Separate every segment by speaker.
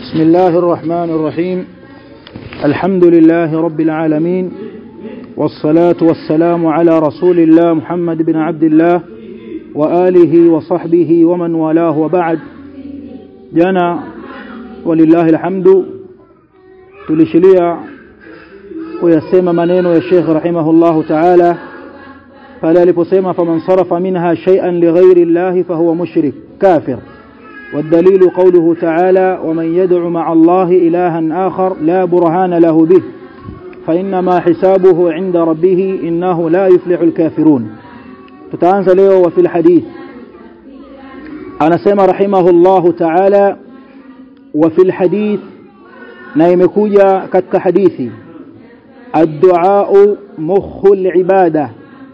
Speaker 1: بسم الله الرحمن الرحيم الحمد لله رب العالمين والصلاة والسلام على رسول الله محمد بن عبد الله وآله وصحبه ومن والاه وبعد جانا ولله الحمد tulishilia kuyasema maneno ya Sheikh rahimahullahu ta'ala pale aliposema faman sarafa minha shay'an lighairi Allah fahuwa mushrik kafir والدليل قوله تعالى ومن يدع مع الله إلها آخر لا برهان له به فإنما حسابه عند ربه إنه لا يفلح الكافرون تتعنز له وفي الحديث أنا سمى رحمه الله تعالى وفي الحديث نايمكوجا كتك حديثي الدعاء مخ العبادة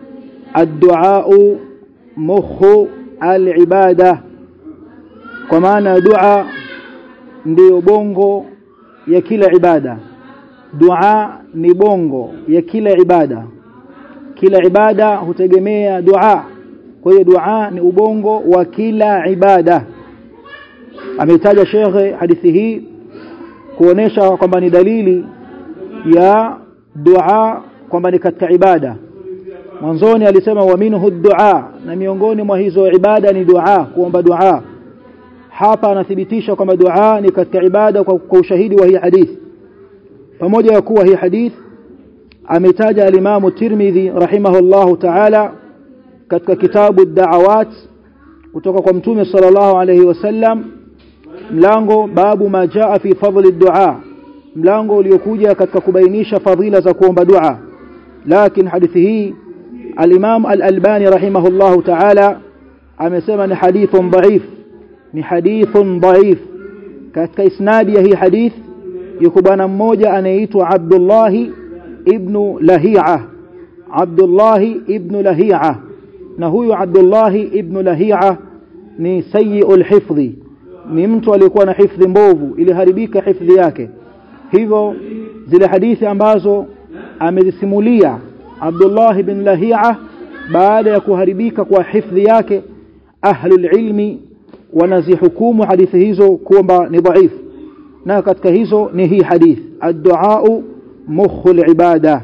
Speaker 1: الدعاء مخ العبادة kwa maana dua ndiyo bongo ya kila ibada dua ni bongo ya kila ibada kila ibada hutegemea dua kwa hiyo dua ni ubongo wa kila ibada ameitaja shekhe hadithi hii kuonesha kwamba ni dalili ya dua kwamba ni katika ibada mwanzoni alisema wa minhu dua na miongoni mwa hizo ibada ni dua kuomba dua hapa anathibitisha kwamba dua ni katika ibada kwa, kwa ushahidi wa hii hadithi pamoja ya kuwa hii hadithi ametaja alimamu Tirmidhi rahimahullahu ta'ala katika kitabu da'awat kutoka kwa mtume sallallahu alayhi wasallam mlango babu ma jaa fi fadli dua mlango uliokuja katika kubainisha fadhila za kuomba dua lakini hadithi hii al-Imam al-Albani rahimahullahu ta'ala amesema ni hadithun dhaif ni hadithun dhaif katika isnadi ya hii hadith yuko bwana mmoja anayeitwa Abdullah ibn Lahi'a Abdullah ibn Lahi'a na huyu Abdullah ibn Lahi'a ni sayyi'ul hifdhi ni mtu aliyekuwa na hifdhi mbovu iliharibika hifdhi yake hivyo zile hadithi ambazo amezisimulia Abdullah ibn Lahi'a baada ya kuharibika kwa hifdhi yake ahlul ilmi wanazihukumu hadithi hizo kwamba ni dhaifu na katika hizo ni hii hadith ad-du'a mukhul ibada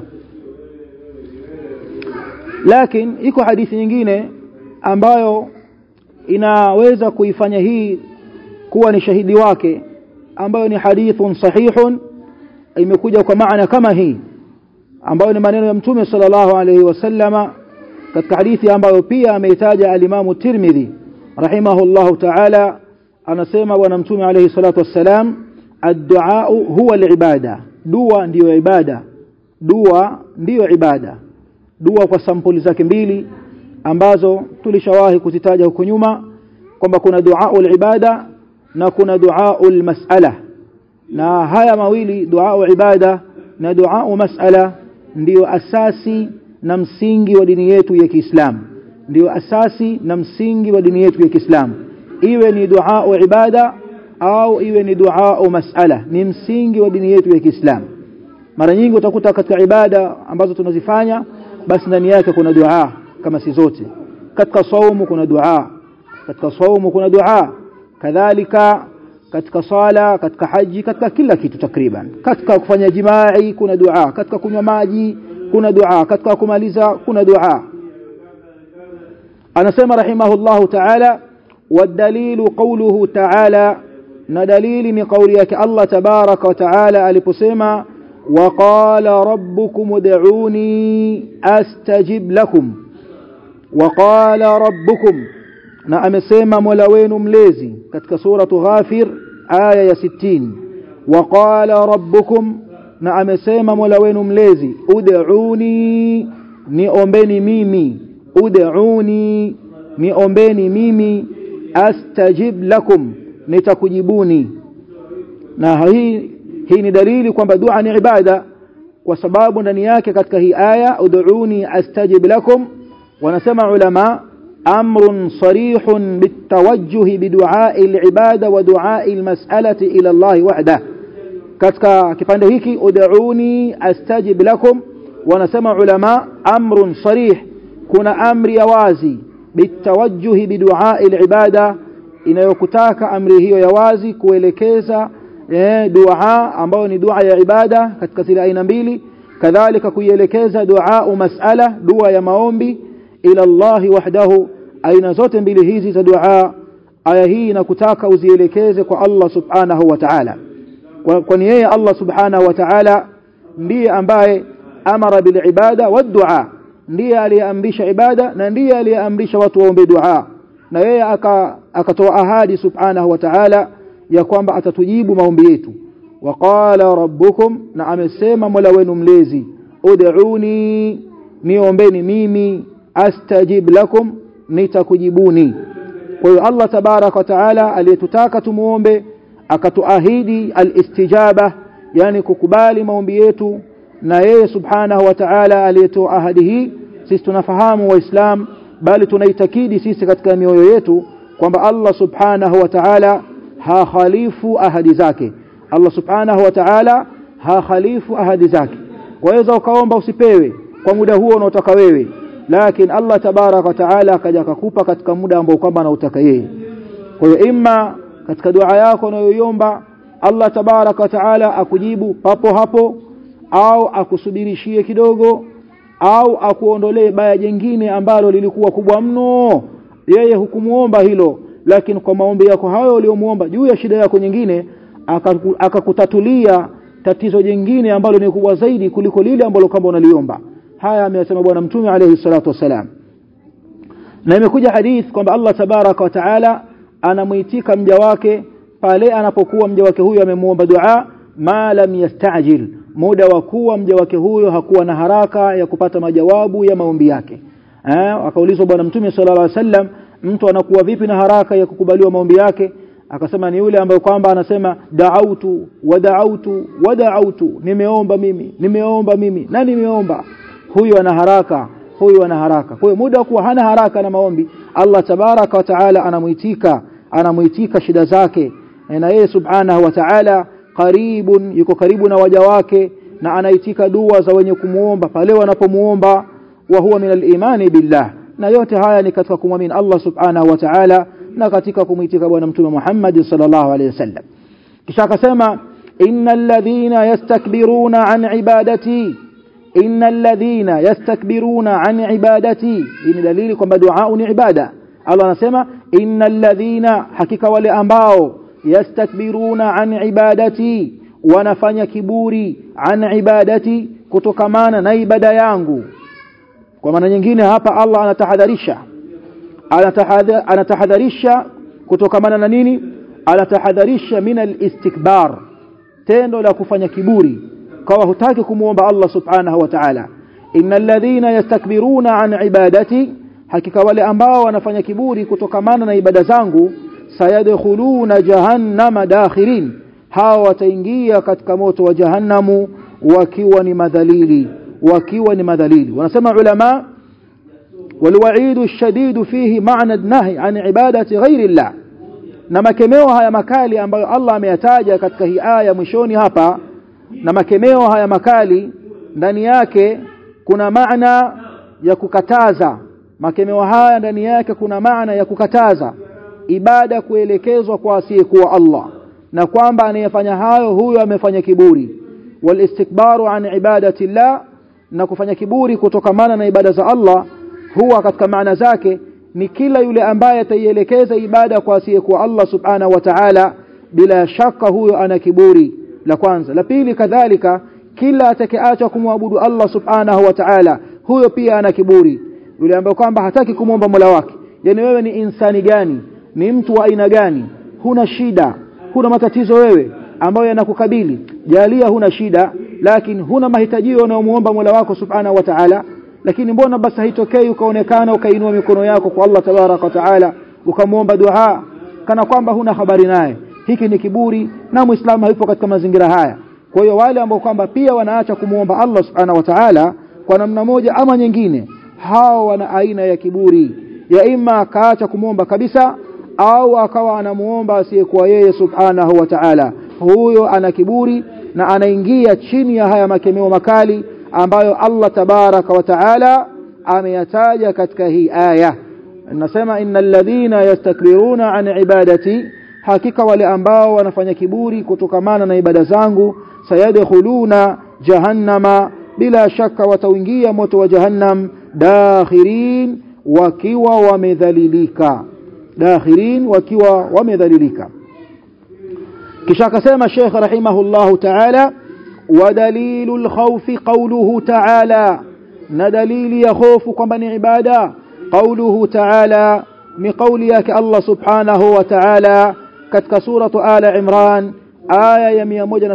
Speaker 1: lakini iko hadithi nyingine ambayo inaweza kuifanya hii kuwa ni shahidi wake ambayo ni hadithun sahihun imekuja kwa maana kama hii ambayo ni maneno ya mtume sallallahu alayhi wasallama katika hadithi ambayo pia ameitaja alimamu Tirmidhi rahimahullahu ta'ala anasema bwana mtume alayhi salatu wassalam ad-du'a huwa al-ibada dua ndiyo ibada dua ndiyo ibada dua kwa sampuli zake mbili ambazo tulishawahi kuzitaja huko nyuma kwamba kuna dua al-ibada na kuna dua al-mas'ala na haya mawili dua ibada na dua mas'ala ndiyo asasi na msingi wa dini yetu ya Kiislamu ndio asasi na msingi wa dini yetu ya Kiislamu iwe ni dua wa ibada au iwe ni dua au masala ni msingi wa dini yetu ya Kiislamu mara nyingi utakuta katika ibada ambazo tunazifanya basi ndani yake kuna dua kama si zote katika saumu kuna dua katika saumu kuna dua kadhalika katika sala katika haji katika kila kitu takriban katika kufanya jimai kuna dua katika kunywa maji kuna dua katika kumaliza kuna dua anasema rahimahullahu ta'ala wadalilu qawluhu ta'ala na dalili ni kauli yake Allah tabaraka wa ta'ala aliposema waqala rabbukum ud'uni astajib lakum waqala rabbukum na amesema mola wenu mlezi katika suratu ghafir aya ya 60 waqala rabbukum na amesema mola wenu mlezi ud'uni niombeni mimi ud'uni niombeni mimi astajib lakum nitakujibuni na hii hii ni dalili kwamba dua ni ibada kwa sababu ndani yake katika hii aya ud'uni astajib lakum wanasema ulama amrun sarihun bitawajjuh bidu'a'i al-ibada wa du'a'i al-mas'alati ila Allah wahda katika kipande hiki ud'uni astajib lakum wanasema ulama amrun sarih kuna amri ya wazi bitawajjuhi biduai alibada inayokutaka amri hiyo ya wazi kuelekeza eh, dua ambayo ni dua ya ibada katika zile aina mbili kadhalika kuielekeza dua masala dua ya maombi ila Allah wahdahu aina zote mbili hizi za dua aya hii inakutaka uzielekeze kwa Allah subhanahu wa ta'ala kwani yeye Allah subhanahu wa ta'ala ndiye ambaye amara bil ibada wad dua ndiye aliyeamrisha ibada na ndiye aliyeamrisha watu waombe dua na yeye akatoa ahadi subhanahu wa ta'ala ya kwamba atatujibu maombi yetu waqala rabbukum na amesema mola wenu mlezi ud'uni niombeni mimi astajib lakum nitakujibuni kwa hiyo Allah tabarak wa taala aliyetutaka tumuombe akatuahidi alistijaba yani kukubali maombi yetu na yeye subhanahu wa ta'ala aliyetoa ahadi hii sisi tunafahamu waislam bali tunaitakidi sisi katika mioyo yetu kwamba Allah subhanahu wa ta'ala hakhalifu ahadi zake Allah subhanahu wa ta'ala hakhalifu ahadi zake waweza ukaomba usipewe kwa muda huo unaotaka wewe lakini Allah tabarak wa taala akaja akakupa katika muda ambao kwamba anautaka yeye kwa hiyo imma katika dua yako unayoiomba Allah tabarak wa taala akujibu papo hapo au akusubirishie kidogo au akuondolee baya jingine ambalo lilikuwa kubwa mno yeye hukumuomba hilo lakini kwa maombi yako hayo uliyomuomba juu ya shida yako nyingine akakutatulia tatizo jingine ambalo ni kubwa zaidi kuliko lile ambalo kama unaliomba haya ameyasema bwana mtume alayhi salatu wasalam na imekuja hadith kwamba Allah tabaraka wa taala anamuitika mja wake pale anapokuwa mja wake huyo amemuomba dua ma lam yastajil muda wa kuwa mja wake huyo hakuwa na haraka ya kupata majawabu ya maombi yake eh akaulizwa bwana mtume sallallahu alaihi wasallam mtu anakuwa vipi na haraka ya kukubaliwa maombi yake akasema ni yule ambaye kwamba anasema da'autu wa da'autu wa da'autu nimeomba mimi nimeomba mimi na nimeomba huyu ana haraka huyu ana haraka kwa hiyo muda kuwa hana haraka na maombi Allah tabaraka wa taala anamuitika anamuitika shida zake na yeye subhanahu wa taala karibun yuko karibu na waja wake na anaitika dua za wenye kumuomba pale wanapomuomba wa huwa min al-imani billah na yote haya ni katika kumwamini Allah subhanahu wa ta'ala na katika kumwitika bwana mtume Muhammad sallallahu alaihi wasallam kisha akasema innal ladhina yastakbiruna an ibadati innal ladhina yastakbiruna an ibadati hii ni dalili kwamba dua ni ibada Allah anasema innal ladhina hakika wale ambao yastakbiruna an ibadati wanafanya kiburi an ibadati kutokamana na ibada yangu kwa maana nyingine hapa Allah anatahadharisha anatahadharisha kutokamana na nini anatahadharisha min al-istikbar tendo la kufanya kiburi kwa hutaki kumuomba Allah subhanahu wa ta'ala innal ladhina yastakbiruna an ibadati hakika wale ambao wanafanya kiburi kutokamana na ibada zangu sayadkhuluna jahannama dakhirin hawa wataingia katika moto wa jahannamu wakiwa ni madhalili wakiwa ni madhalili wanasema ulama والوعيد الشديد فيه معنى النهي عن عبادة غير الله na makemeo haya makali ambayo Allah ameyataja katika hii aya mwishoni hapa na makemeo haya makali ndani yake kuna maana ya kukataza makemeo haya ndani yake kuna maana ya kukataza ibada kuelekezwa kwa asiyekuwa Allah na kwamba anayefanya hayo huyo amefanya kiburi walistikbaru an ibadati llah na kufanya kiburi kutokamana na ibada za Allah huwa katika maana zake ni kila yule ambaye ataielekeza ibada kwa asiyekuwa Allah subhanahu wa ta'ala bila shaka huyo ana kiburi la kwanza la pili kadhalika kila atakayeacha kumwabudu Allah subhanahu wa ta'ala huyo pia ana kiburi yule ambaye kwamba hataki kumwomba Mola wake yani wewe ni insani gani ni mtu wa aina gani huna shida huna matatizo wewe ambayo yanakukabili jalia huna shida lakini huna mahitajio unayomuomba Mola wako subhanahu wa ta'ala lakini mbona basi haitokei ukaonekana ukainua mikono yako kwa Allah tabaraka wa taala ukamwomba dua kana kwamba huna habari naye hiki ni kiburi na muislamu hayupo katika mazingira haya kwa hiyo wale ambao kwamba pia wanaacha kumwomba Allah subhanahu wa ta'ala kwa namna moja ama nyingine hao wana aina ya kiburi ya ima akaacha kumwomba kabisa au akawa anamuomba asiyekuwa yeye subhanahu wa ta'ala huyo ana kiburi na anaingia chini ya haya makemeo makali ambayo Allah tabaraka wa taala ameyataja katika hii aya nasema innal ladhina yastakbiruna an ibadati hakika wale ambao wanafanya kiburi kutokamana na ibada zangu sayadkhuluna jahannama bila shaka wataingia moto wa jahannam dakhirin wakiwa wamedhalilika dakhirin wakiwa wamedhalilika kisha akasema Sheikh rahimahullahu ta'ala ودليل الخوف قوله تعالى ندليل يخوف kwamba ni ibada قوله تعالى ni kauli yake Allah subhanahu wa ta'ala katika suratu ala imran aya ya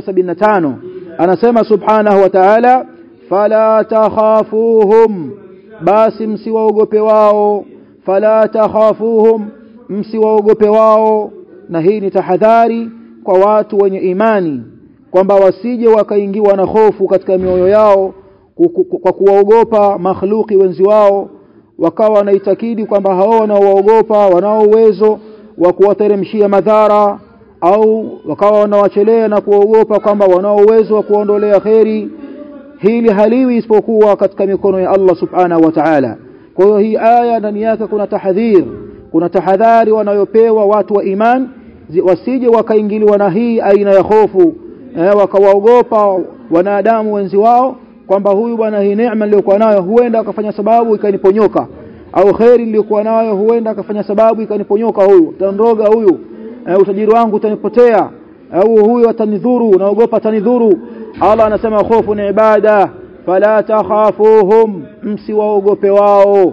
Speaker 1: 175 anasema subhanahu wa ta'ala fala takhafuhum basi msiwaogope wao fala takhafuhum msiwaogope wao na hii ni tahadhari kwa watu wenye imani kwamba wasije wakaingiwa na hofu katika mioyo yao kwa kuwaogopa makhluki wenzi wao wakawa wanaitakidi kwamba hao wanaowaogopa wanao uwezo wa kuwateremshia madhara au wakawa wanawachelea na kuwaogopa kwamba wanao uwezo wa kuondolea kheri hili haliwi isipokuwa katika mikono ya Allah subhanahu wa ta'ala kwa hiyo hii aya ndani yake kuna tahadhir kuna tahadhari wanayopewa watu wa iman wasije wakaingiliwa na hii aina ya hofu eh, wakawaogopa wanadamu wenzi wao kwamba huyu bwana hii neema niliyokuwa nayo huenda akafanya sababu ikaniponyoka au kheri niliyokuwa nayo huenda akafanya sababu ikaniponyoka huyu tandoga huyu eh, utajiri wangu utanipotea au huyu atanidhuru naogopa atanidhuru Allah anasema hofu ni ibada fala takhafuhum msiwaogope wao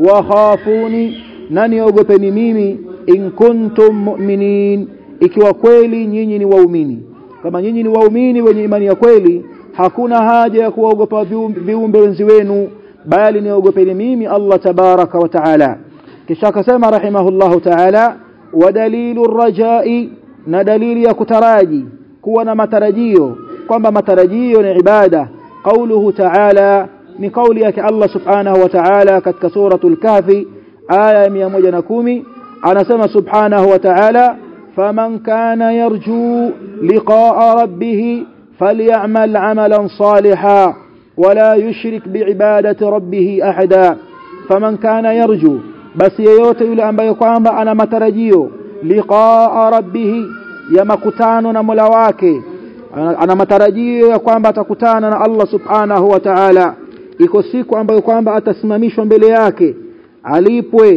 Speaker 1: wakhafuni nani ogopeni mimi in kuntum mu'minin ikiwa kweli nyinyi ni waumini kama nyinyi ni waumini wenye imani ya kweli hakuna haja ya kuogopa viumbe wenzi wenu bali niogopeni mimi Allah tabaraka wa taala kisha akasema rahimahullahu taala wa dalilu rajai na dalili ya kutaraji kuwa na matarajio kwamba matarajio ni ibada qauluhu taala ni kauli yake Allah subhanahu wa ta'ala katika suratul kahfi aya ya 110 anasema subhanahu wa ta'ala faman kana yarju liqa'a rabbih فليعمل عملا صالحا ولا يشرك بعبادة ربه أحدا فمن كان يرجو بس yeyote yule ambaye kwamba ana matarajio liqaa rabbih ya makutano na Mola wake ana matarajio ya kwamba atakutana na Allah subhanahu wa ta'ala iko siku ambayo kwamba atasimamishwa mbele yake alipwe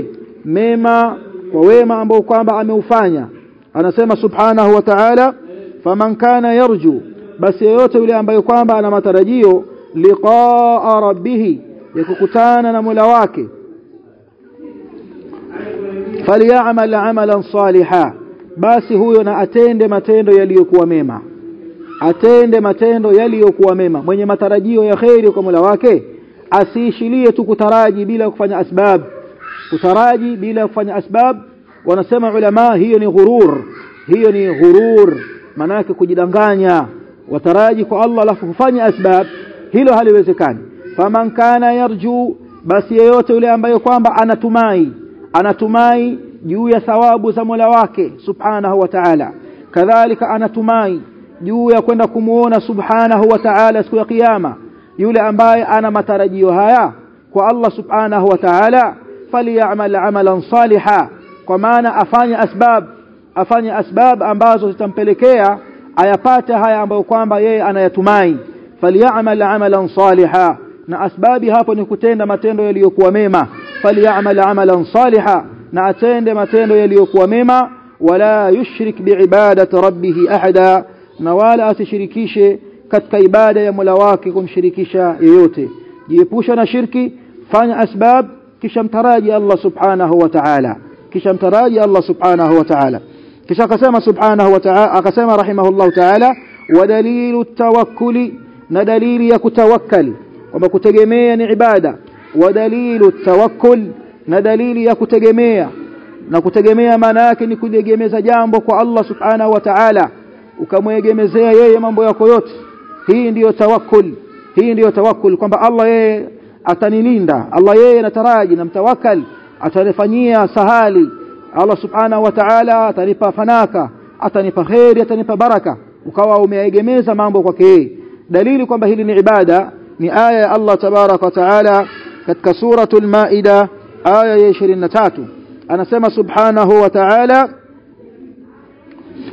Speaker 1: mema kwa wema ambao kwamba ameufanya anasema subhanahu wa ta'ala faman kana yarju basi yeyote yule ambaye kwamba ana matarajio liqaa rabbih ya kukutana na Mola wake falyamal amalan saliha basi huyo na atende matendo yaliyokuwa mema atende matendo yaliyokuwa mema mwenye matarajio ya kheri kwa Mola wake asiishilie tu kutaraji bila kufanya asbab kutaraji bila kufanya asbab wanasema ulama hiyo ni ghurur hiyo ni ghurur manake kujidanganya wataraji kwa Allah alafu kufanya asbab hilo haliwezekani faman kana yarju basi yeyote yule ambaye kwamba anatumai anatumai juu ya thawabu za Mola wake subhanahu wa ta'ala kadhalika anatumai juu ya kwenda kumuona subhanahu wa ta'ala siku ya kiyama yule ambaye ana matarajio haya kwa Allah subhanahu wa ta'ala falyamal amalan saliha kwa maana afanye asbab afanye asbab ambazo zitampelekea ayapate haya ambayo kwamba yeye anayatumai falyamal amalan saliha na asbabi hapo ni kutenda matendo yaliyokuwa mema falyamal amalan saliha na atende matendo yaliyokuwa mema wala yushrik biibadati rabbih ahada na wala asishirikishe katika ibada ya Mola wake kumshirikisha yeyote jiepusha na shirki fanya asbab kisha mtaraji Allah subhanahu wa ta'ala kisha mtaraji Allah subhanahu wa ta'ala kisha akasema subhanahu wa ta'ala akasema rahimahullah ta'ala wa dalilu tawakkuli na dalili ya kutawakkali kwamba kutegemea ni ibada wa dalilu tawakkul na dalili ya kutegemea na kutegemea maana yake ni kutegemeza jambo kwa Allah subhanahu wa ta'ala ukamwegemezea yeye mambo yako yote hii ndiyo tawakkul hii ndiyo tawakkul kwamba Allah yeye atanilinda Allah yeye nataraji na mtawakkal atanifanyia sahali Allah subhanahu wa ta'ala atanipa fanaka atanipa khairi atanipa baraka ukawa umeegemeza mambo kwake yeye dalili kwamba hili ni ibada ni aya ya Allah tabarak wa taala katika suratul maida aya ya 23 anasema subhanahu wa ta'ala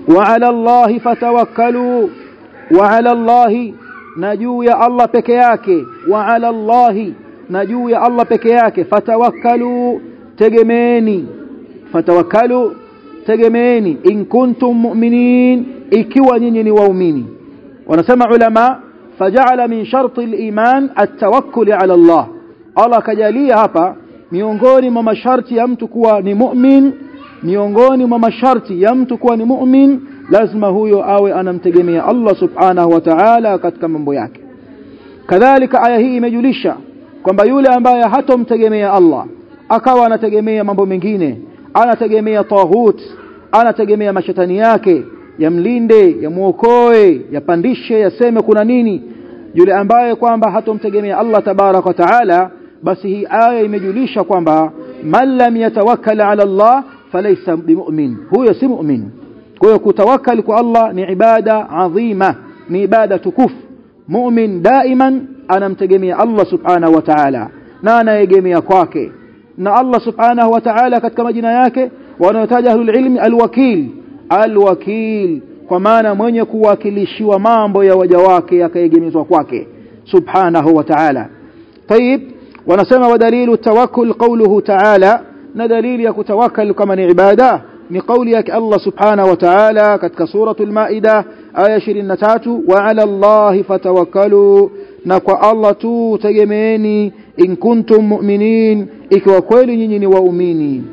Speaker 1: wa ala allahi fatawakkalu wa ala allahi na juu ya Allah peke yake wa ala allahi na juu ya Allah peke yake fatawakkalu tegemeeni fatawakkalu tegemeeni in kuntum mu'minin ikiwa nyinyi ni waumini wanasema ulama faja'ala min sharti al-iman at-tawakkul ala Allah Allah kajalia hapa miongoni mwa masharti ya mtu kuwa ni mu'min miongoni mwa masharti ya mtu kuwa ni mu'min lazima huyo awe anamtegemea Allah subhanahu wa ta'ala katika mambo yake kadhalika aya hii imejulisha kwamba yule ambaye hatomtegemea Allah akawa anategemea mambo mengine anategemea tahut anategemea mashetani yake yamlinde yamuokoe yapandishe yaseme kuna nini yule ambaye kwamba hatomtegemea Allah tabarak wa taala basi hii aya imejulisha kwamba man lam yatawakkal ala Allah falaysa bimu'min huyo si mu'min kwa hiyo kutawakkal kwa Allah ni ibada adhima ni ibada tukufu mu'min daiman anamtegemea Allah subhanahu wa ta'ala na anaegemea kwake na Allah subhanahu wa ta'ala katika majina yake wanayotaja ahlul ilmi alwakil alwakil kwa maana mwenye kuwakilishiwa mambo ya waja wake yakaegemezwa kwake subhanahu wa ta'ala طيب wanasema wadalilu tawakkul qawluhu ta'ala na dalili ya kutawakkal kama ni ibada ni kauli yake Allah subhanahu wa ta'ala katika suratul maida aya 23 wa 'ala Allahi fatawakkalu na kwa Allah tu tegemeeni in kuntum mu'minin ikiwa kweli nyinyi ni waumini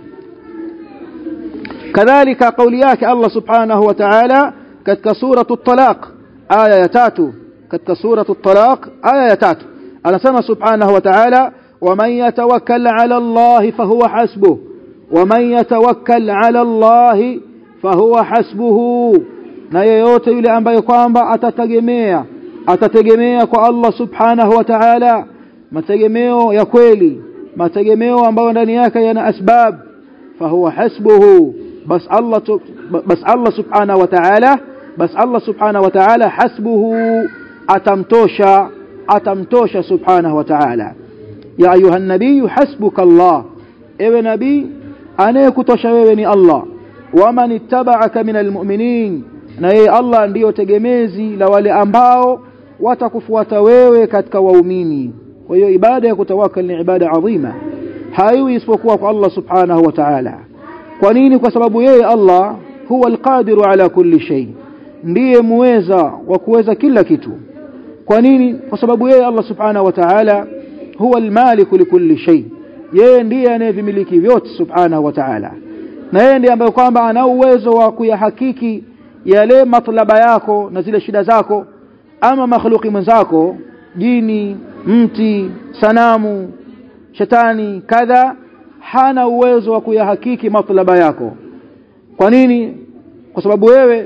Speaker 1: kadhalika kauli yake Allah subhanahu wa ta'ala katika suratul talaq aya ya 3 katika suratul talaq aya ya 3 anasema subhanahu wa ta'ala ومن يتوكل على الله فهو حسبه ومن يتوكل على الله فهو حسبه na yeyote yule ambaye kwamba atategemea atategemea kwa Allah subhanahu wa ta'ala mategemeo ya kweli mategemeo ambayo ndani yake yana asbab fahuwa hasbuhu bas Allah bas Allah subhanahu wa ta'ala bas Allah subhanahu wa ta'ala hasbuhu atamtosha atamtosha subhanahu wa ta'ala ya ayuha nabii hasbuka Allah ewe nabii anayekutosha wewe ni Allah waman ittaba'aka minal mu'minin na yeye Allah ndiyo tegemezi la wale ambao watakufuata wewe katika waumini kwa hiyo ibada ya kutawakkal ni ibada adhima haiwi isipokuwa kwa Allah subhanahu wa ta'ala kwa nini kwa sababu yeye Allah huwa alqadiru ala kulli shay ndiye muweza wa kuweza kila kitu kwa nini kwa sababu yeye Allah subhanahu wa ta'ala huwa almaliku likulli shay yeye ndiye anayevimiliki vyote subhanahu wa ta'ala na yeye ndiye ambaye kwamba ana uwezo wa kuyahakiki yale matlaba yako na zile shida zako ama makhluki mwenzako jini mti sanamu shetani kadha hana uwezo wa kuyahakiki matlaba yako kwa nini kwa sababu wewe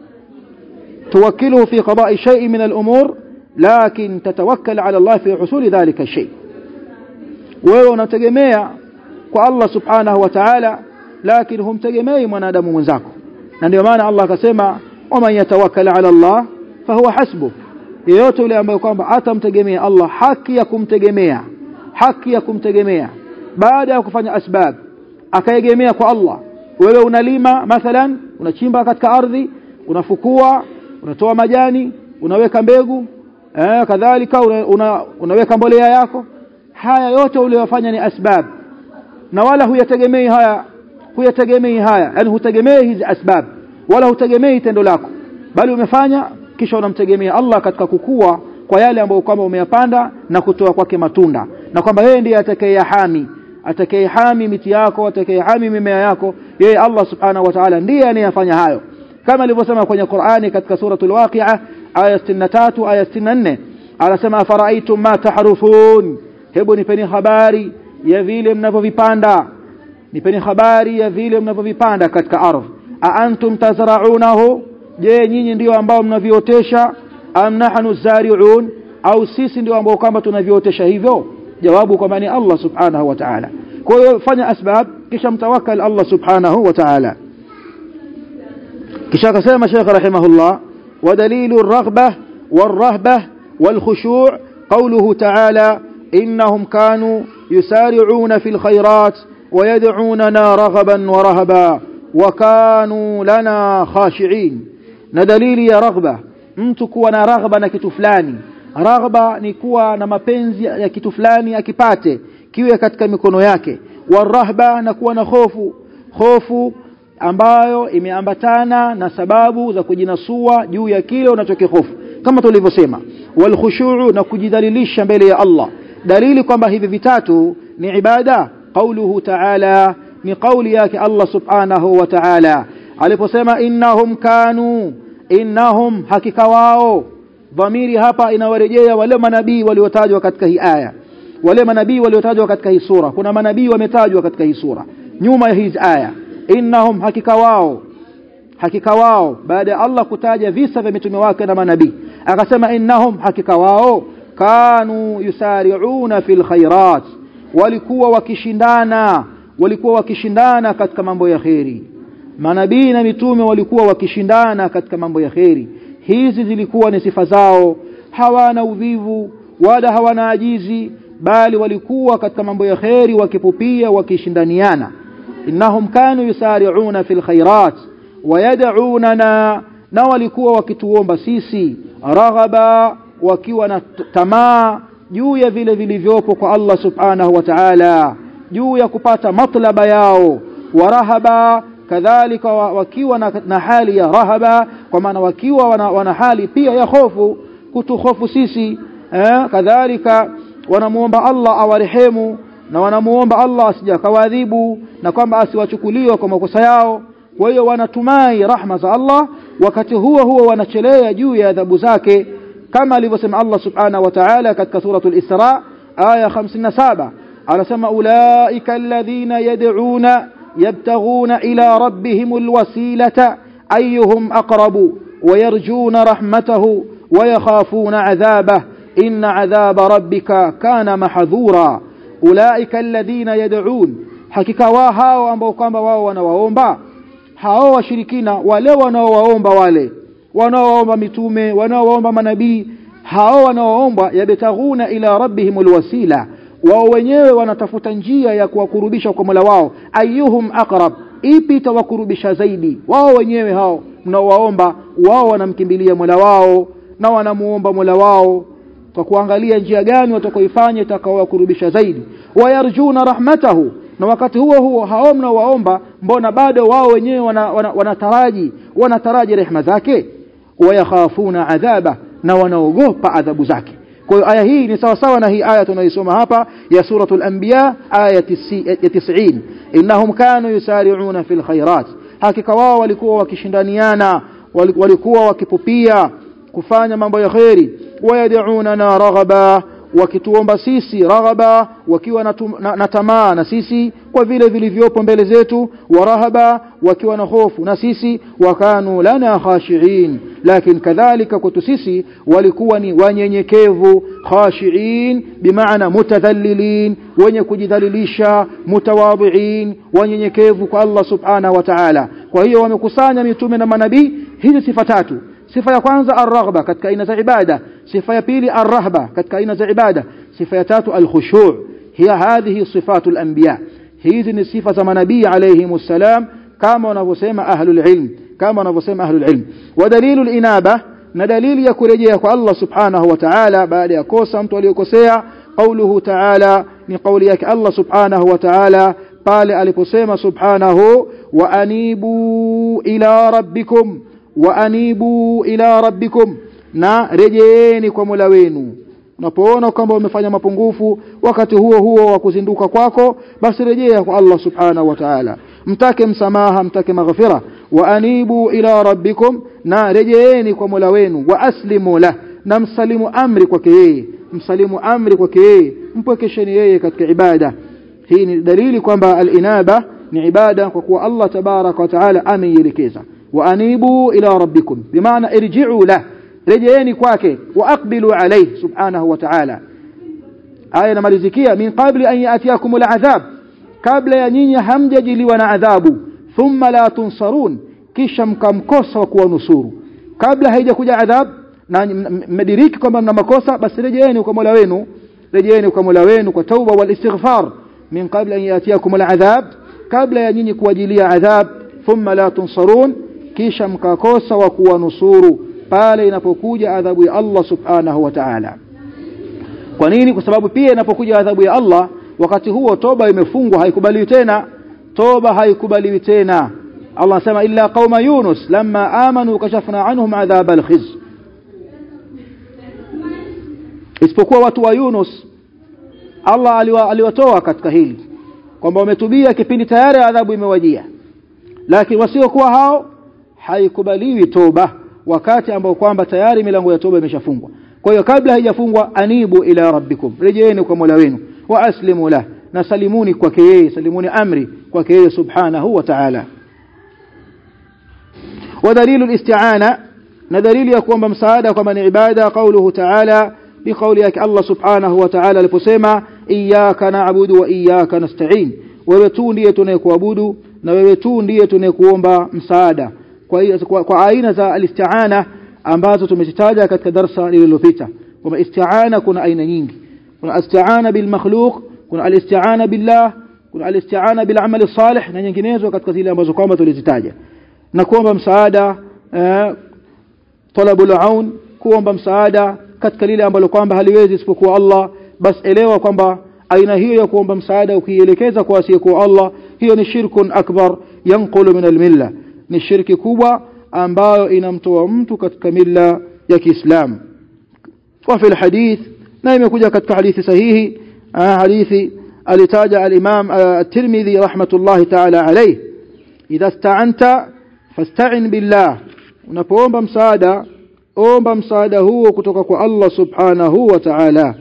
Speaker 1: توكله في قضاء شيء من الأمور لكن تتوكل على الله في حصول ذلك الشيء wewe unategemea kwa Allah subhanahu wa ta'ala lakini humtegemei mwanadamu mwenzako na ndio maana Allah akasema waman yatawakkal ala Allah fahuwa hasbuh yeyote yule ambaye kwamba atamtegemea Allah haki ya kumtegemea haki ya kumtegemea baada ya kufanya asbab akaegemea kwa Allah wewe unalima mathalan unachimba katika ardhi unafukua unatoa majani unaweka mbegu eh, kadhalika una, una, unaweka mbolea yako haya yote uliyofanya ni asbab na wala huyategemei haya huyategemei haya yani hutegemei hizi asbab wala hutegemei tendo lako bali umefanya kisha unamtegemea Allah katika kukua kwa yale ambayo kwamba umeyapanda na kutoa kwake matunda na kwamba yeye ndiye atakayehami atakayehami miti yako atakayehami mimea yako yeye Allah subhanahu wa ta'ala ndiye anayefanya hayo kama alivyosema kwenye Qur'ani katika suratul Waqi'a aya 63 aya 64 anasema afara'aytum ma tahrufun hebu nipeni habari ya vile mnavyovipanda nipeni habari ya vile mnavyovipanda katika ardhi a antum tazra'unahu je nyinyi ndio ambao mnaviotesha am nahnu zari'un au sisi ndio ambao kwamba tunaviotesha hivyo jawabu kwamba ni Allah subhanahu wa ta'ala kwa hiyo fanya asbab kisha mtawakkal Allah subhanahu wa ta'ala kisha akasema Sheikh rahimahullah ودليل الرغبة والرهبة والخشوع قوله تعالى إنهم كانوا يسارعون في الخيرات ويدعوننا رغبا ورهبا wakanu lana khashiin na dalili ya raghba mtu kuwa na raghba na kitu fulani raghba ni kuwa na mapenzi ya kitu fulani akipate kiwe katika mikono yake warahba na kuwa na hofu hofu ambayo imeambatana na sababu za kujinasua juu ya kile unachokihofu kama tulivyosema walkhushu'u na kujidhalilisha mbele ya Allah dalili kwamba hivi vitatu ni ibada qauluhu ta'ala ni kauli yake Allah subhanahu wa ta'ala aliposema innahum kanu innahum hakika wao dhamiri hapa inawarejea wale manabii waliotajwa katika hii aya wale manabii waliotajwa katika hii sura kuna manabii wametajwa katika hii sura nyuma ya hizi aya innahum hakika wao hakika wao baada ya Allah kutaja visa vya mitume wake na manabii akasema innahum hakika wao kanu yusari'una fil khairat walikuwa wakishindana walikuwa wakishindana katika mambo ya kheri manabii na mitume walikuwa wakishindana katika mambo ya kheri hizi zilikuwa ni sifa zao hawana uvivu wala hawana ajizi bali walikuwa katika mambo ya kheri wakipupia wakishindaniana innahum kanu yusari'una fil khairat wayad'unana na walikuwa wakituomba sisi raghaba wakiwa na tamaa juu ya vile vilivyopo kwa Allah subhanahu wa ta'ala juu ya kupata matlaba yao warahaba kadhalika wakiwa na, na hali ya rahaba kwa maana wakiwa wana, wana hali pia ya hofu kutuhofu sisi eh, kadhalika wanamuomba Allah awarehemu na wanamuomba Allah asija kawadhibu na kwamba asiwachukuliwe kwa makosa yao kwa hiyo wanatumai rahma za Allah wakati huo huo wanachelea juu ya adhabu zake kama alivyosema Allah subhanahu wa ta'ala katika suratul Isra aya 57 anasema ulaika alladhina yad'una yabtaghuna ila rabbihimul wasilata ayyuhum aqrabu ويرجون رحمته ويخافون عذابه إن عذاب ربك كان محذورا أولئك الذين يدعون حقيقة وهاو ambao kwamba wao wanawaomba hao washirikina wale wanaowaomba wale wanaowaomba mitume wanaowaomba manabii hao wanaoomba yabtaghuna ila rabbihimul wasila wao wenyewe wanatafuta njia ya kuwakurubisha kwa Mola wao ayuhum aqrab ipi itawakurubisha zaidi wao wenyewe hao mnaowaomba wao wanamkimbilia Mola wao na wanamuomba Mola wao kwa kuangalia njia gani watakaoifanya itakaowakurubisha zaidi wayarjuna rahmatahu na wakati huo huo hao mnaowaomba mbona bado wao wenyewe wanataraji wana, wana wanataraji rehema zake wayakhafuna adhaba na wanaogopa adhabu zake kwa hiyo aya hii ni sawa sawa na hii aya tunaisoma hapa ya suratul anbiya aya ya 90 innahum kanu yusari'una fil khairat hakika wao walikuwa wakishindaniana walikuwa wakipupia kufanya mambo ya khairi wayad'unana raghaba wakituomba sisi raghaba wakiwa na, na, na tamaa na sisi kwa vile vilivyopo mbele zetu warahaba wakiwa na hofu na sisi wakanu lana khashiin lakini kadhalika kwetu sisi walikuwa ni wanyenyekevu khashiin bimaana mutadhallilin wenye kujidhalilisha mutawadhiin wanyenyekevu kwa Allah subhanahu wa ta'ala kwa hiyo wamekusanya mitume na manabii hizi sifa tatu sifa ya kwanza arraghba katika aina za ibada sifa ya pili arrahba katika aina za ibada sifa ya tatu alkhushu' hiya hadhihi sifatul anbiya hizi ni sifa za manabii alayhi salam kama wanavyosema ahlul ilm kama wanavyosema ahlul ilm wa dalilul inaba na dalili ya kurejea kwa Allah subhanahu wa ta'ala baada ya kosa mtu aliyokosea qauluhu ta'ala ni kauli yake Allah subhanahu wa ta'ala pale aliposema subhanahu wa anibu ila rabbikum wa anibu ila rabbikum na rejeeni kwa Mola wenu unapoona kwamba umefanya mapungufu wakati huo huo wa kuzinduka kwako basi rejea kwa Allah subhanahu wa ta'ala mtake msamaha mtake maghfira wa anibu ila rabbikum na rejeeni kwa Mola wenu wa aslimu la na msalimu amri kwake yeye msalimu amri kwake yeye mpwekesheni yeye katika ibada hii ni dalili kwamba al-inaba ni ibada kwa kuwa Allah tabaraka wa taala ameielekeza wa anibu ila rabbikum bimaana irji'u la rejeeni kwake wa aqbilu alayhi subhanahu wa ta'ala aya inamalizikia min qabli an yatiakum al'adhab kabla ya nyinyi hamjajiliwa na adhabu thumma la tunsarun kisha mkamkosa wa kuwanusuru kabla haijakuja adhab na mmediriki kwamba mna makosa basi rejeeni kwa Mola wenu rejeeni kwa Mola wenu kwa tauba wal istighfar min qabli an yatiakum al'adhab kabla ya nyinyi kuwajilia adhab thumma la tunsarun kisha mkakosa wa kuwanusuru pale inapokuja adhabu ya Allah subhanahu wa ta'ala kwa nini kwa sababu pia inapokuja adhabu ya Allah wakati huo toba imefungwa haikubaliwi tena toba haikubaliwi tena Allah anasema illa qauma yunus lamma amanu kashafna anhum adhab alkhiz isipokuwa watu wa Yunus Allah aliwatoa katika hili kwamba wametubia kipindi tayari adhabu imewajia lakini wasiokuwa hao haikubaliwi toba wakati ambao kwamba tayari milango ya toba imeshafungwa kwa hiyo kabla haijafungwa anibu ila rabbikum rejeeni kwa Mola wenu wa aslimu lah na salimuni kwake yeye salimuni amri kwake yeye subhanahu wa ta'ala ودليل الاستعانة ندليل يكون بمساعدة كما عبادة قوله تعالى بقولك الله سبحانه وتعالى لفسيما إياك نعبد وإياك نستعين ويتون دي تنكوابد ويتون دي تنكوomba msaada kwa kwa aina za alistiana ambazo tumezitaja katika darasa lililopita kwamba istiana kuna aina nyingi kuna istiana bil makhluq kuna alistiana billah kuna alistiana bil amali salih na nyinginezo katika zile ambazo kwamba tulizitaja na kuomba msaada eh, talabul aun kuomba msaada katika lile ambalo kwamba haliwezi isipokuwa Allah bas elewa kwamba aina hiyo ya kuomba msaada ukielekeza kwa asiyekuwa Allah hiyo ni shirkun akbar yanqulu min almilla ni shirki kubwa ambayo inamtoa mtu katika milla ya Kiislamu wa fi alhadith na imekuja katika hadithi sahihi hadithi alitaja al-Imam at-Tirmidhi rahmatullahi ta'ala alayhi idha ista'anta fasta'in billah unapoomba msaada omba msaada huo kutoka kwa Allah subhanahu wa ta'ala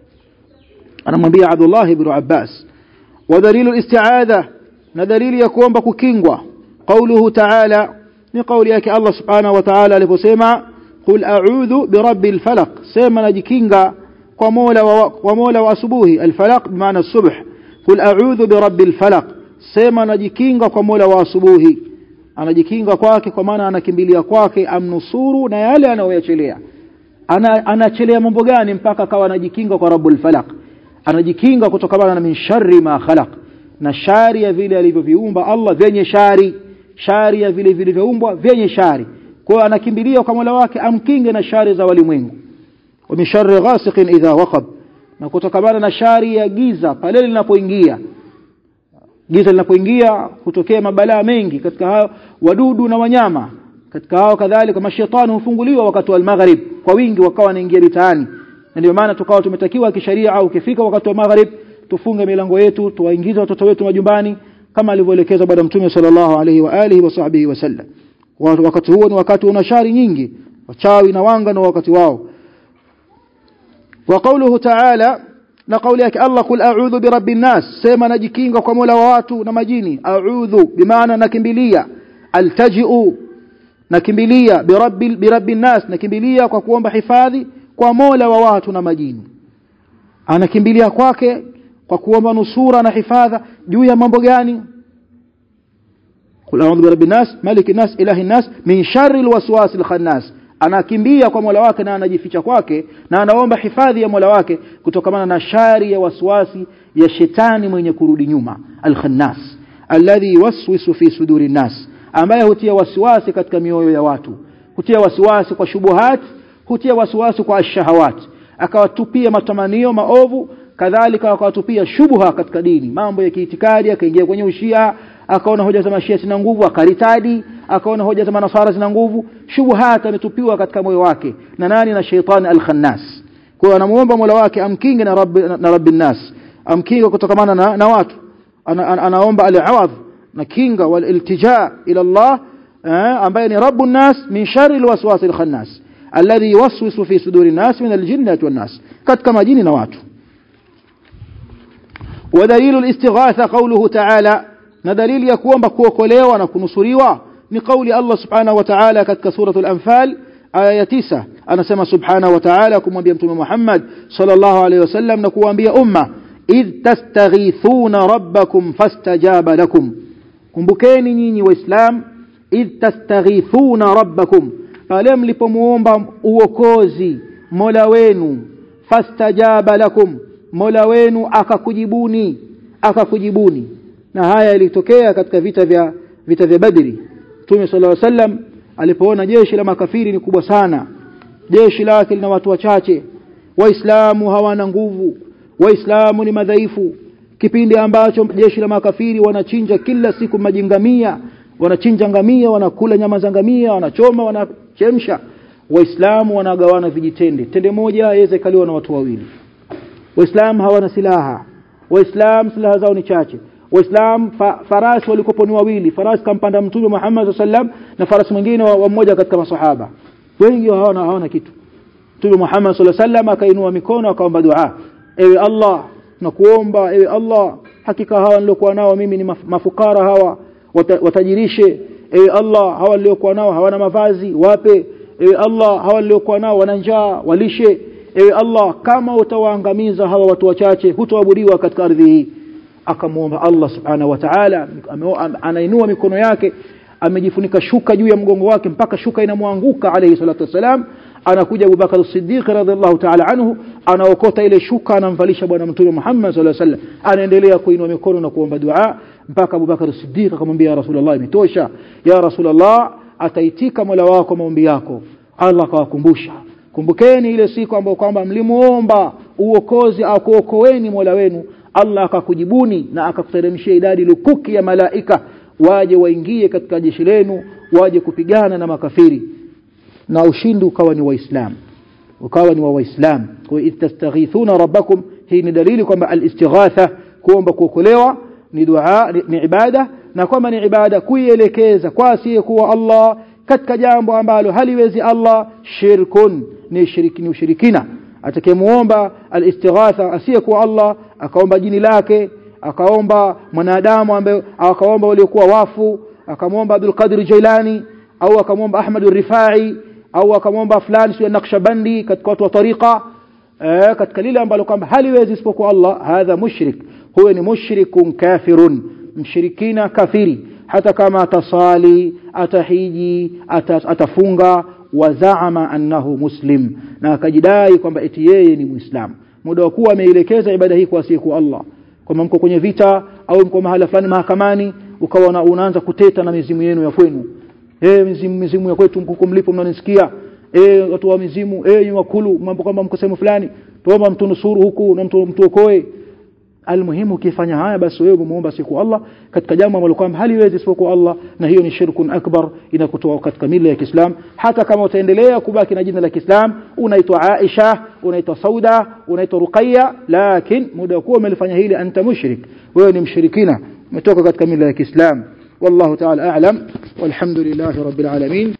Speaker 1: anamwambia Abdullah ibn Abbas wa dalilu isti'adha na dalili ya kuomba kukingwa qawluhu ta'ala ni kauli yake Allah subhanahu wa ta'ala aliposema qul a'udhu birabbil falaq sema najikinga kwa mola wa kwa mola wa asubuhi al-falaq bimaana as-subh qul a'udhu birabbil falaq sema najikinga kwa mola wa asubuhi anajikinga kwake kwa maana anakimbilia kwake amnusuru na yale anayoyachelea ana anachelea mambo gani mpaka akawa anajikinga kwa rabbul falaq anajikinga kutokana na min sharri ma khalaq na shari ya vile alivyoviumba Allah vyenye shari shari ya vile vilivyoumbwa vyenye shari kwa hiyo anakimbilia kwa Mola wake amkinge na shari za walimwengu wa min sharri ghasiqin idha waqab na kutokana na shari ya giza pale linapoingia giza linapoingia hutokea mabalaa mengi katika hao wadudu na wanyama katika hao kadhalika mashaitani hufunguliwa wakati wa maghrib kwa wingi wakawa wanaingia mitaani na ndio maana tukawa tumetakiwa kisheria au ukifika wakati wa maghrib tufunge milango yetu tuwaingize watoto wetu majumbani kama alivyoelekeza bwana mtume sallallahu alaihi wa alihi wasahbihi wasallam wakati huo ni wakati una shari nyingi wachawi na wanga na wakati wao wa qawluhu ta'ala na kauli yake Allah kul a'udhu birabbin nas sema najikinga kwa Mola wa watu na majini a'udhu bimaana nakimbilia altaji'u nakimbilia birabbil birabbin nas nakimbilia kwa kuomba hifadhi kwa Mola wa watu na majini anakimbilia kwake kwa kuomba nusura na hifadha juu ya mambo gani kul a'udhu birabbin nas malikin nas ilahin nas min sharri alwaswasil khannas anakimbia kwa Mola wake na anajificha kwake na anaomba hifadhi ya Mola wake kutokana na shari ya waswasi ya shetani mwenye kurudi nyuma al-khannas alladhi yuwaswisu fi suduri nas ambaye hutia wasiwasi katika mioyo ya watu hutia wasiwasi kwa shubuhat hutia wasiwasi kwa shahawat akawatupia matamanio maovu kadhalika akawatupia shubha katika dini mambo ya kiitikadi akaingia kwenye ushia akaona hoja za mashia zina nguvu akaritadi akaona hoja za manasara zina nguvu shubuhat ametupiwa katika moyo wake na nani na sheitani al-khannas kwa hiyo anamuomba Mola wake amkinge na rabbi na rabbin nas amkinge kutokamana na, na watu ana, ana, anaomba al-awadh na kinga wal iltija ila Allah eh, ambaye ni rabbun nas min sharri al-waswas al-khannas alladhi yuwaswisu fi suduri nas min al-jinnati wan nas katika majini na watu ودليل الاستغاثة قوله تعالى na dalili ya kuomba kuokolewa na kunusuriwa ni kauli Allah subhanahu wa ta'ala katika suratul anfal aya ya 9 anasema subhanahu wa ta'ala kumwambia mtume Muhammad sallallahu alayhi wasallam na kuambia umma id tastaghithuna rabbakum fastajaba lakum kumbukeni nyinyi waislam id tastaghithuna rabbakum pale mlipomuomba uokozi Mola wenu fastajaba lakum Mola wenu akakujibuni akakujibuni na haya yalitokea katika vita vya vita vya Badri Mtume sallallahu alaihi wasallam alipoona jeshi la makafiri ni kubwa sana jeshi lake lina watu wachache waislamu hawana nguvu waislamu ni madhaifu kipindi ambacho jeshi la makafiri wanachinja kila siku majingamia wanachinja ngamia wanakula nyama za ngamia wanachoma wanachemsha waislamu wanagawana vijitende tende moja yaweza ikaliwa na watu wawili waislamu hawana silaha waislamu silaha zao ni chache waislamu fa, farasi walikopo ni wawili farasi kampanda mtume Muhammad sallam na farasi mwingine wa, wa mmoja katika masahaba wengi hawana hawana kitu mtume Muhammad sallam akainua mikono akaomba dua ewe Allah nakuomba ewe Allah hakika hawa niliokuwa nao mimi ni mafukara hawa watajirishe ewe Allah hawa niliokuwa nao hawana mavazi wape ewe Allah hawa niliokuwa nao wana njaa walishe ewe Allah kama utawaangamiza hawa watu wachache hutoabudiwa katika ardhi hii akamwomba Allah subhanahu wa ta'ala anainua mikono yake amejifunika shuka juu ya mgongo wake mpaka shuka inamwanguka alayhi salatu wasalam anakuja Abu Bakar as-Siddiq radhiallahu ta'ala anhu anaokota ile shuka anamvalisha bwana mtume Muhammad sallallahu alaihi wasallam anaendelea kuinua mikono na kuomba dua mpaka Abu Bakar as-Siddiq akamwambia ya Rasulullah imetosha ya Rasulullah ataitika Mola wako maombi yako Allah akawakumbusha kumbukeni ile siku ambayo kwamba mlimuomba uokozi akuokoeni Mola wenu Allah akakujibuni na akakuteremshia idadi lukuki ya malaika waje waingie katika jeshi lenu waje kupigana na makafiri na ushindi ukawa ni waislamu ukawa ni wa waislamu kwa istastaghithuna rabbakum hii ni dalili kwamba al-istighatha kuomba kuokolewa ni dua ni, ni ibada na kwamba ni ibada kuielekeza kwa asiyekuwa Allah katika jambo ambalo haliwezi Allah shirkun ni shiriki ni ushirikina atakayemuomba al-istighatha asiyekuwa Allah akaomba jini lake akaomba mwanadamu ambaye akaomba waliokuwa wafu akamwomba Abdul Qadir Jailani au akamwomba Ahmad Rifai au akamwomba fulani sio Naqshbandi katika watu wa tariqa eh, katika lile ambalo kwamba haliwezi isipokuwa Allah hadha mushrik huyo ni mushrikun kafirun mshirikina kafiri hata kama atasali atahiji atas, atafunga wazaama annahu muslim na akajidai kwamba eti yeye ni muislamu muda wa kuwa ameelekeza ibada hii kwa asiyekuwa Allah kama mko kwenye vita au mko mahala fulani mahakamani ukawa unaanza kuteta na mizimu yenu ya kwenu eh mizimu mizimu ya kwetu mko mlipo mnanisikia eh watu wa mizimu eh wakulu mambo kama mko sehemu fulani tuomba mtunusuru huku na mtu mtuokoe almuhimu ukifanya haya basi wewe umuomba siku Allah katika jambo ambalo kwamba haliwezi isipokuwa Allah na hiyo ni shirkun akbar inakutoa katika mila ya Kiislam hata kama utaendelea kubaki na jina la Kiislam unaitwa Aisha unaitwa Sauda unaitwa Ruqayya lakini muda kuwa umelifanya hili anta mushrik wewe ni mshirikina umetoka katika mila ya Kiislam والله تعالى أعلم والحمد لله رب العالمين